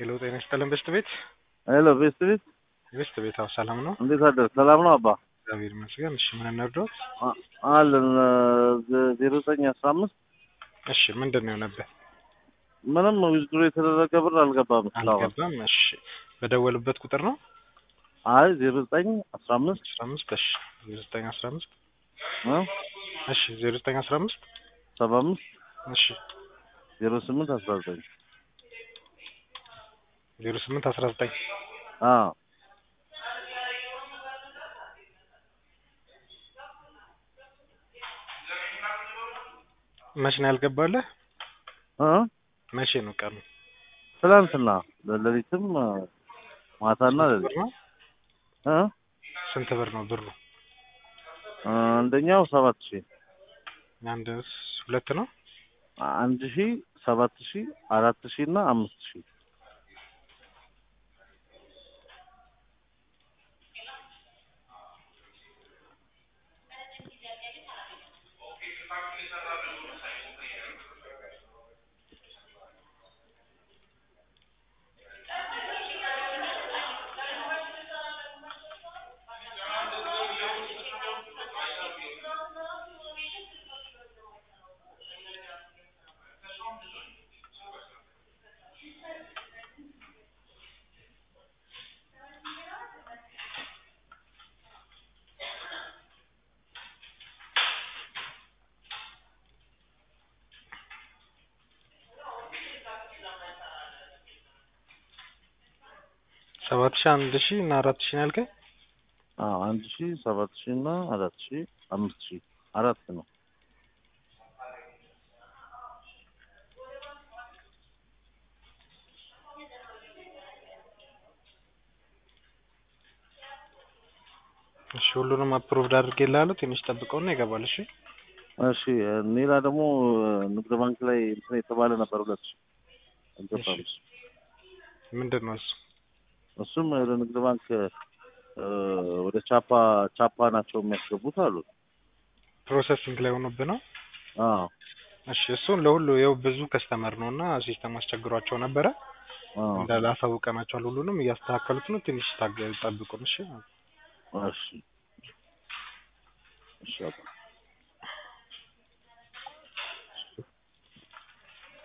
ሄሎ ጤና ይስጥልን ቤስት ቤት ሄሎ ቤስት ቤት ቤስት ቤት አዎ ሰላም ነው እንዴት አደር? ሰላም ነው አባ እግዚአብሔር ይመስገን እሺ ምን እንርዳዎት አ- አለን ዜሮ ዘጠኝ አስራ አምስት እሺ ምንድን ነው የሆነብህ ምንም ዊዝድሮ የተደረገ ብር አልገባም እስካሁን። አልገባም እሺ በደወሉበት ቁጥር ነው አይ ዜሮ ዘጠኝ አስራ አምስት አስራ አምስት እሺ ዜሮ ዘጠኝ አስራ አምስት እ እሺ ዜሮ ዘጠኝ አስራ አምስት ሰባ አምስት እሺ ዜሮ ስምንት አስራ ዘጠኝ ዜሮ ስምንት አስራ ዘጠኝ አዎ መቼ ነው ያልገባለህ እ መቼ ነው ቀኑ ትናንትና ሌሊትም ማታና ስንት ብር ሌሊት ነው እ ስንት ብር ነው ብሩ አንደኛው ሰባት ሺህ አንድ ሁለት ነው አንድ ሺህ ሰባት ሺህ አራት ሺህ እና አምስት ሺህ ሰባት ሺህ አንድ ሺህ እና አራት ሺህ ነው ያልከኝ አዎ አንድ ሺህ ሰባት ሺህ እና አራት ሺህ አምስት ሺህ አራት ነው እሺ ሁሉንም አፕሮቭድ አድርጌልሃለሁ ትንሽ ጠብቀውና ይገባል እሺ እሺ ሌላ ደግሞ ንግድ ባንክ ላይ እንትን የተባለ ነበር ሁለት ሺህ አልገባም እሺ። ምንድን ነው እሱ እሱም ወደ ንግድ ባንክ እ ወደ ቻፓ ቻፓ ናቸው የሚያስገቡት አሉ ፕሮሰሲንግ ላይ ሆኖብህ ነው አዎ እሺ እሱን ለሁሉ ይኸው ብዙ ከስተመር ነው እና ሲስተም አስቸግሯቸው ነበረ አዎ እንዳለ አሳውቀናቸዋል ሁሉንም እያስተካከሉት ነው ትንሽ ታገ- ጠብቁን እሺ እሺ እሺ አባ